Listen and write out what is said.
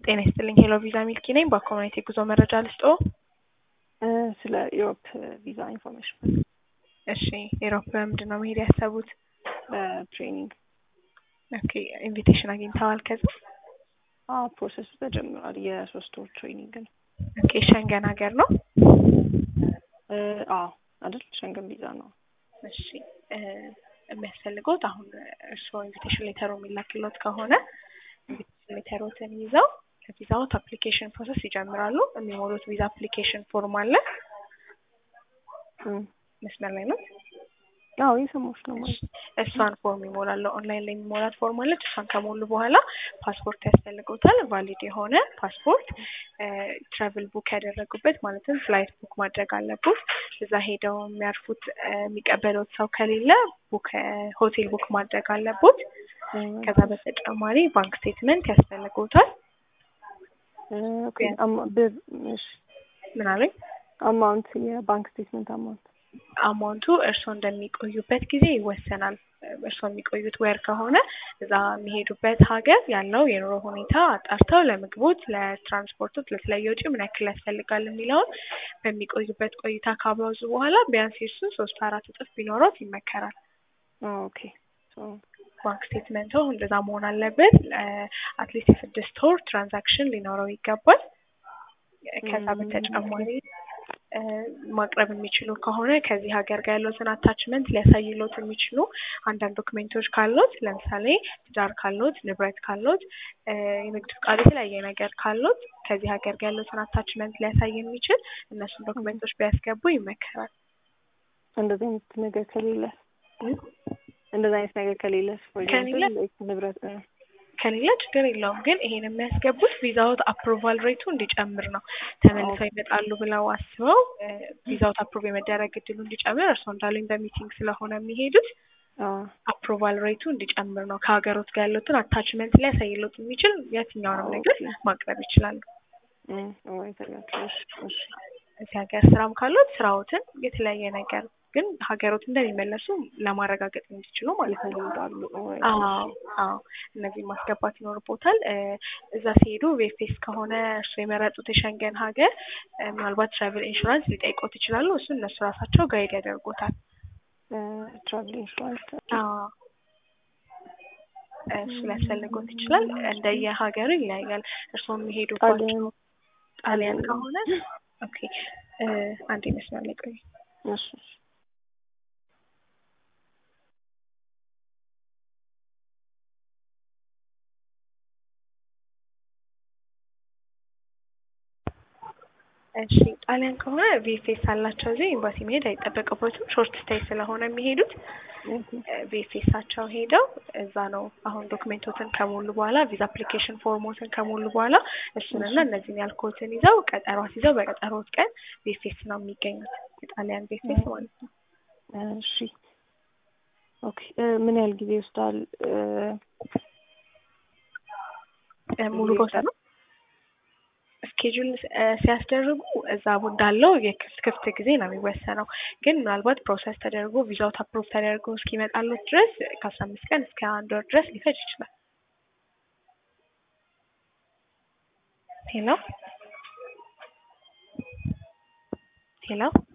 ጤና ይስጥልኝ ሄሎ ቪዛ ሚልኪ ነኝ። በኮሚኒቲ ጉዞ መረጃ ልስጦ። ስለ ኢሮፕ ቪዛ ኢንፎርሜሽን እሺ ኢሮፕ በምንድን ነው መሄድ ያሰቡት? ትሬኒንግ ኦኬ ኢንቪቴሽን አግኝተዋል? ከዛ ፕሮሰሱ ተጀምሯል። የሶስት ወር ትሬኒንግ ነው። ኦኬ ሸንገን ሀገር ነው? አዎ አይደል? ሸንገን ቪዛ ነው። እሺ የሚያስፈልገውት አሁን እርስዎ ኢንቪቴሽን ሌተሩ የሚላክሎት ከሆነ ኢንቪቴሽን ሌተሮትን ይዘው ለቪዛዎት አፕሊኬሽን ፕሮሰስ ይጀምራሉ። የሚሞሉት ቪዛ አፕሊኬሽን ፎርም አለ። መስመር ላይ ነው። አዎ የሰማሁሽ ነው ማለት እሷን ፎርም ይሞላሉ። ኦንላይን ላይ የሚሞላት ፎርም አለች። እሷን ከሞሉ በኋላ ፓስፖርት ያስፈልገውታል። ቫሊድ የሆነ ፓስፖርት፣ ትራቭል ቡክ ያደረጉበት ማለትም ፍላይት ቡክ ማድረግ አለበት። እዛ ሄደው የሚያርፉት የሚቀበሉት ሰው ከሌለ ቡክ ሆቴል ቡክ ማድረግ አለበት። ከዛ በተጨማሪ ባንክ ስቴትመንት ያስፈልገውታል። ምን አሉኝ? አማውንት የባንክ ስቴትመንት አማውንት አማውንቱ እርስዎ እንደሚቆዩበት ጊዜ ይወሰናል። እርስዎ የሚቆዩት ወር ከሆነ እዛ የሚሄዱበት ሀገር ያለው የኑሮ ሁኔታ አጣርተው ለምግቦት፣ ለትራንስፖርቶች፣ ለተለያዩ ወጪ ምን ያክል ያስፈልጋል የሚለውን በሚቆዩበት ቆይታ ካበዙ በኋላ ቢያንስ የሱ ሶስት አራት እጥፍ ቢኖሮት ይመከራል። ኦኬ ባንክ ስቴትመንቱ እንደዛ መሆን አለበት። አትሊስት የስድስት ወር ትራንዛክሽን ሊኖረው ይገባል። ከዛ በተጨማሪ ማቅረብ የሚችሉ ከሆነ ከዚህ ሀገር ጋር ያለትን አታችመንት ሊያሳይሎት የሚችሉ አንዳንድ ዶክሜንቶች ካሉት ለምሳሌ ትዳር ካሉት፣ ንብረት ካሉት፣ የንግድ ፍቃድ፣ የተለያየ ነገር ካሉት ከዚህ ሀገር ጋር ያለትን አታችመንት ሊያሳይ የሚችል እነሱን ዶክሜንቶች ቢያስገቡ ይመከራል። እንደዚህ አይነት ነገር ከሌለ እንደዚህ አይነት ነገር ከሌለ ከሌለ ንብረት ከሌለ ችግር የለውም። ግን ይሄን የሚያስገቡት ቪዛውት አፕሩቫል ሬቱ እንዲጨምር ነው። ተመልሰው ይመጣሉ ብለው አስበው ቪዛውት አፕሩቭ የመደረግ እድሉ እንዲጨምር እርስዎ እንዳሉኝ በሚቲንግ ስለሆነ የሚሄዱት አፕሩቫል ሬቱ እንዲጨምር ነው። ከሀገሮት ጋር ያሉትን አታችመንት ሊያሳይሎት የሚችል የትኛውንም ነገር ማቅረብ ይችላሉ። እዚህ ሀገር ስራም ካሉት ስራዎትን የተለያየ ነገር ግን ሀገሮት እንደሚመለሱ ለማረጋገጥ እንዲችሉ ማለት ነው። ይወዳሉ። አዎ አዎ፣ እነዚህ ማስገባት ይኖርቦታል። እዛ ሲሄዱ ቬፌስ ከሆነ እርሱ የመረጡት የሸንገን ሀገር ምናልባት ትራቭል ኢንሹራንስ ሊጠይቆት ይችላሉ። እሱ እነሱ ራሳቸው ጋይድ ያደርጉታል። ትራቭል ኢንሹራንስ እሱ ሊያስፈልጎት ይችላል። እንደየ ሀገሩ ይለያያል። እርስዎ የሚሄዱባቸው ጣሊያን ከሆነ ኦኬ፣ አንድ ይመስላል ቆይ እሺ እሺ ጣሊያን ከሆነ ቪኤፍኤስ አላቸው። እዚህ ኤምባሲ መሄድ አይጠበቅበትም። ሾርት ስታይ ስለሆነ የሚሄዱት ቪኤፍኤሳቸው ሄደው እዛ ነው አሁን ዶክሜንቶትን ከሞሉ በኋላ ቪዛ አፕሊኬሽን ፎርሞትን ከሞሉ በኋላ እሱንና እነዚህን ያልኮትን ይዘው ቀጠሮ ይዘው በቀጠሮት ቀን ቪኤፍኤስ ነው የሚገኙት። የጣሊያን ቪኤፍኤስ ማለት ነው። እሺ ኦኬ። ምን ያህል ጊዜ ይወስዳል? ሙሉ ቦታ ነው ስኬጁል ሲያስደርጉ እዛ እንዳለው የክፍት ጊዜ ነው የሚወሰነው። ግን ምናልባት ፕሮሰስ ተደርጎ ቪዛውት አፕሮቭ ተደርጎ እስኪመጣሉት ድረስ ከአስራ አምስት ቀን እስከ አንድ ወር ድረስ ሊፈጅ ይችላል። ሄሎ ሄሎ